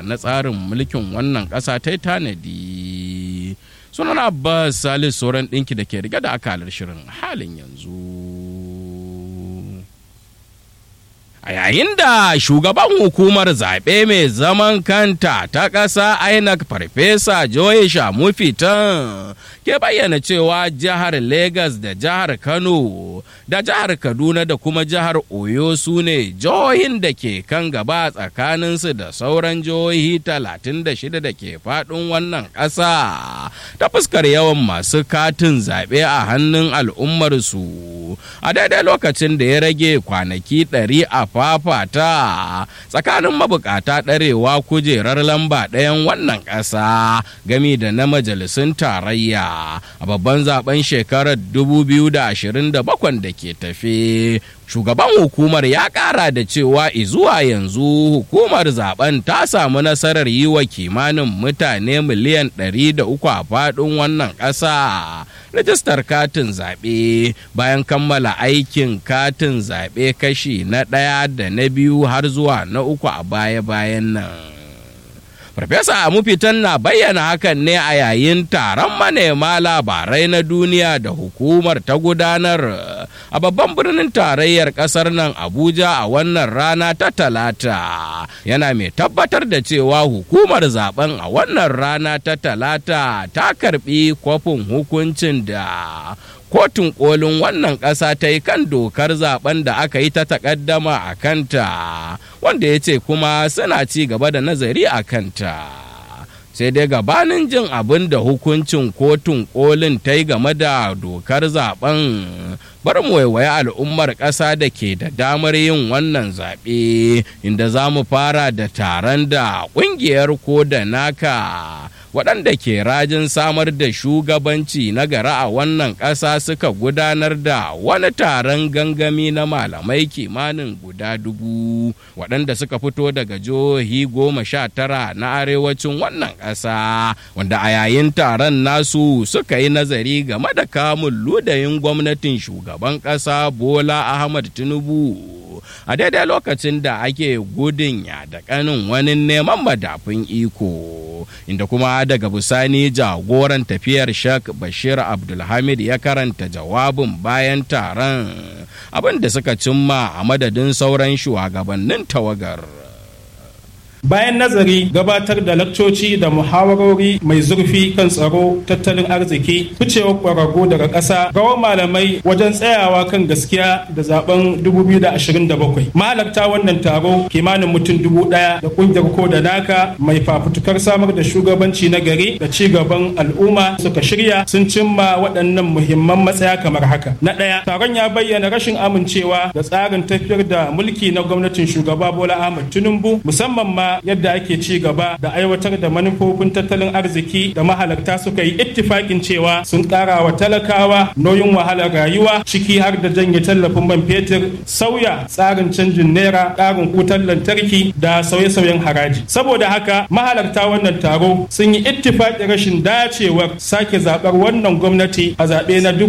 na tsarin mulkin wannan ƙasa ta tanadi sunan abbas salis sauran ɗinki da ke riga da akalar shirin halin yanzu a yayin da shugaban hukumar zaɓe mai zaman kanta ta ƙasa inec farfesa joy shamufitan ke bayyana cewa jihar Legas da jihar kano da jihar kaduna da kuma jihar oyo su ne jihohin da ke kan gaba tsakaninsu da sauran jihohi 36 da ke faɗin wannan ƙasa ta fuskar yawan masu katin zaɓe a hannun al'ummarsu a daidai lokacin da ya rage kwanaki 100 a fafata tsakanin mabukata ɗarewa kujerar lamba ɗayan wannan ƙasa gami da na majalisun tarayya a babban zaben shekarar 2027 da ke tafe shugaban hukumar ya kara da cewa izuwa yanzu hukumar zaben ta samu nasarar yi wa kimanin mutane miliyan 300 a faɗin wannan ƙasa rajistar katin zaɓe bayan kammala aikin katin zaɓe kashi na ɗaya da na biyu har zuwa na uku a baya-bayan nan Farfesa Amufitan na bayyana hakan ne a yayin taron manema labarai na duniya da hukumar ta gudanar a babban birnin tarayyar kasar nan Abuja a wannan rana ta talata. Yana mai tabbatar da cewa hukumar zaben a wannan rana ta talata ta karbi kwafin hukuncin da kotun kolin wannan ƙasa ta yi kan dokar zaben da aka yi ta takaddama a kanta wanda ya ce kuma suna ci gaba da nazari a kanta sai dai gabanin jin abin da hukuncin kotun kolin ta yi game da dokar zaben bar mu waiwaye al'ummar ƙasa da ke da damar yin wannan zaɓe inda za mu fara da taron da ƙungiyar ko da naka waɗanda ke rajin samar da shugabanci na gara a wannan ƙasa suka gudanar da wani taron gangami na malamai kimanin guda dubu waɗanda suka fito daga jihohi goma sha tara na arewacin wannan ƙasa wanda a yayin taron nasu suka yi nazari game da kamun ludayin gwamnatin shugaban ƙasa bola ahmad tinubu a daidai lokacin da ake gudun ya da kanin wani neman madafin iko inda kuma daga bisani jagoran tafiyar shak bashir abdulhamid ya karanta jawabin bayan taron abin da suka cimma a madadin sauran shugabannin tawagar bayan nazari gabatar da lakcoci da muhawarori mai zurfi kan tsaro tattalin arziki ficewar ƙwararru daga ƙasa rawar malamai wajen tsayawa kan gaskiya da zaben 2027 mahalarta wannan taro kimanin mutum dubu ɗaya da ƙungiyar ko da naka mai fafutukar samar da shugabanci na gari da ci gaban al'umma suka shirya sun cimma waɗannan muhimman matsaya kamar haka na ɗaya taron ya bayyana rashin amincewa da tsarin tafiyar da mulki na gwamnatin shugaba bola ahmad tinubu musamman ma yadda ake ci gaba da aiwatar da manufofin tattalin arziki da mahalarta suka yi ittifakin cewa sun kara wa talakawa nauyin wahalar rayuwa ciki har da janye tallafin man fetur sauya tsarin canjin naira karin wutar lantarki da sauye-sauyen haraji saboda haka mahalarta wannan taro sun yi ittifakin rashin dacewar sake zabar wannan gwamnati a zaɓe na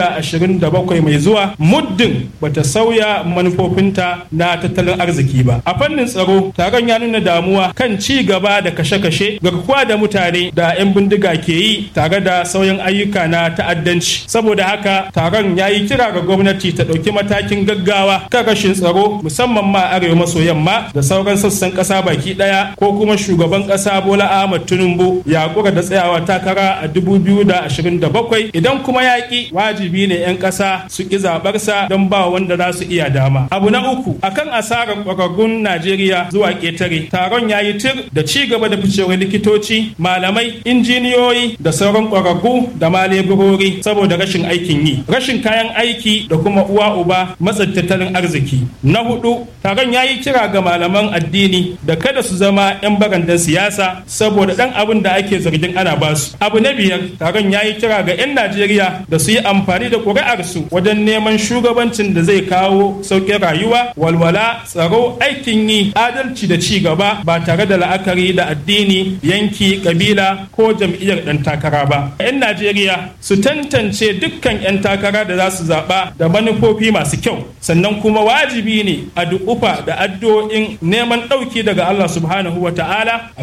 2027 mai zuwa muddin bata sauya manufofinta na tattalin arziki ba a fannin tsaro taron ya nuna damuwa kan ci gaba da kashe-kashe garkuwa da mutane da 'yan bindiga ke yi tare da sauyin ayyuka na ta'addanci saboda haka taron ya yi kira ga gwamnati ta ɗauki matakin gaggawa kan rashin tsaro musamman ma arewa maso yamma da sauran sassan ƙasa baki ɗaya ko kuma shugaban ƙasa bola ahmad tinubu ya kura da tsayawa takara a 2027 idan kuma yaƙi wajibi ne 'yan ƙasa su ƙi zaɓarsa don ba wanda za su iya dama abu na uku akan asarar ƙwararrun najeriya zuwa ƙetare taron ya yi tir da ci gaba da ficewar likitoci malamai injiniyoyi da sauran ƙwararru da ma leburori saboda rashin aikin yi rashin kayan aiki da kuma uwa uba matsin tattalin arziki na hudu taron ya yi kira ga malaman addini da kada su zama 'yan barandan siyasa saboda dan abin da ake zargin ana basu abu na biyar taron ya yi kira ga 'yan najeriya da su yi amfani da ƙuri'arsu wajen neman shugabancin da zai kawo sauƙin rayuwa walwala tsaro aikin yi adalci da ci gaba ba tare da la'akari da addini yanki kabila ko jam'iyyar ɗan takara ba 'yan najeriya su tantance dukkan 'yan takara da za su zaɓa da manufofi masu kyau sannan kuma wajibi ne a dukufa da addu'o'in neman ɗauki daga allah subhanahu wa ta'ala